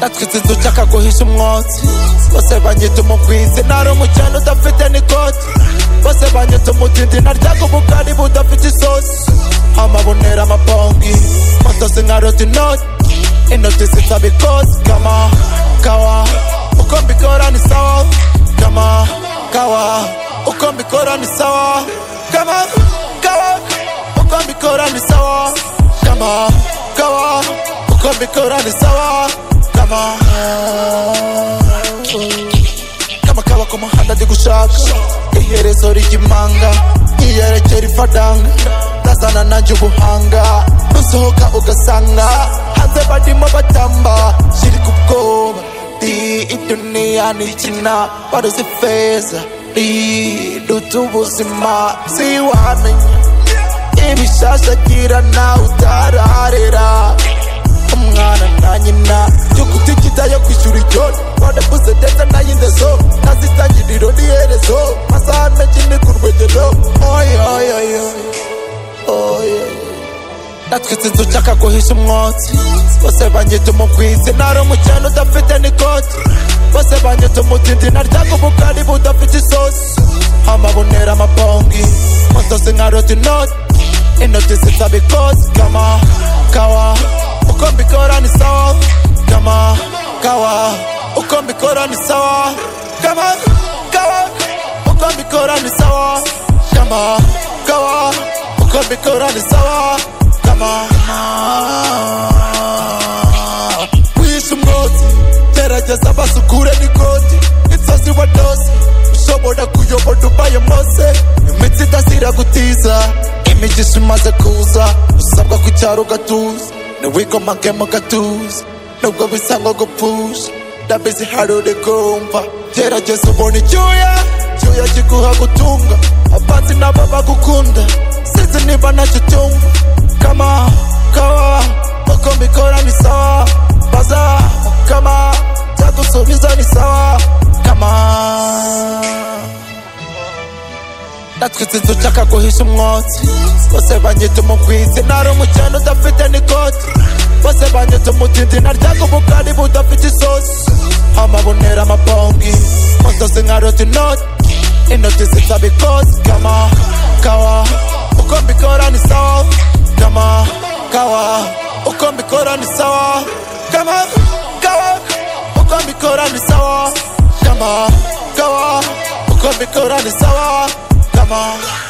natwitse inzu nshaka guhisha umwotsi bose banyita umugwizi nari umukene udafite n'ikoti bose banyita umutindi naryaga ubugari budafite isosi amabonera amabongi moto zinkarota inoti inoti zisaba ikosi kama kawa uko mbikora ni sawa kama kawa uko mbikora ni sawa kama kawa uko mbikora ni sawa kama kawa uko mbikora ni sawa kama kama kawa ku muhanda ndi gushaka iherezo ry'imanga iyerekera ifadanga ndazana nanjye ubuhanga usohoka ugasanga hanze barimo batamba shiri ku bwoba ndi iduniya ntikina baruzi feza riduta ubuzima siwamenya ibishashagirana utararera umwana na nyina yo kutikita yo kwishyura icyoni wanakuze ndetse nay'indezo ntazitangiriro n'iherezo masaha menshi ni ku rwegero oyoyoyo natwitse inzu nshaka guhisha umwotsi bose banyita umugwizi nari umukene udafite n'ikoti bose banyita umutindi naryaga ubugari budafite isosi amabonera amabongi moto zinkarota inoti inoti zisaba ikosi kama kawa uko mbikora ni sawa kama kawa uko mbikora ni sawa kama kawa uko mbikora ni sawa kama kawa uko mbikora ni sawa kama wishe umwotsi gerageza basukure n'ikoti inzozi wanose ushobora kuyoboda ubaye mose imitsi idasira gutiza imigisha imaze kuza usabwa ku cyaro ugatuza ntiwikomage mu gatuza nubwo bisa ngo gupfusha ndabizi hari uri kumva gerageza ubona icyuya icyuya kiguha gutunga abanzi nabo bagukunda sinzi niba ntacyo utumva kama kawa uko mbikora ni sawa baza kama byagusubiza ni sawa kama natwitse inzu nshaka guhisha umwotsi bose banyita umugwizi nari umukene udafite n'ikoti bose banyita umutindi naryaga ubugari budafite isosi amabonera amabongi moto zinkarota inoti inoti zisaba ikosi kama kawa uko mbikora ni sawa kama kawa uko mbikora ni sawa kama kawa uko mbikora ni sawa kama kawa uko mbikora ni sawa kama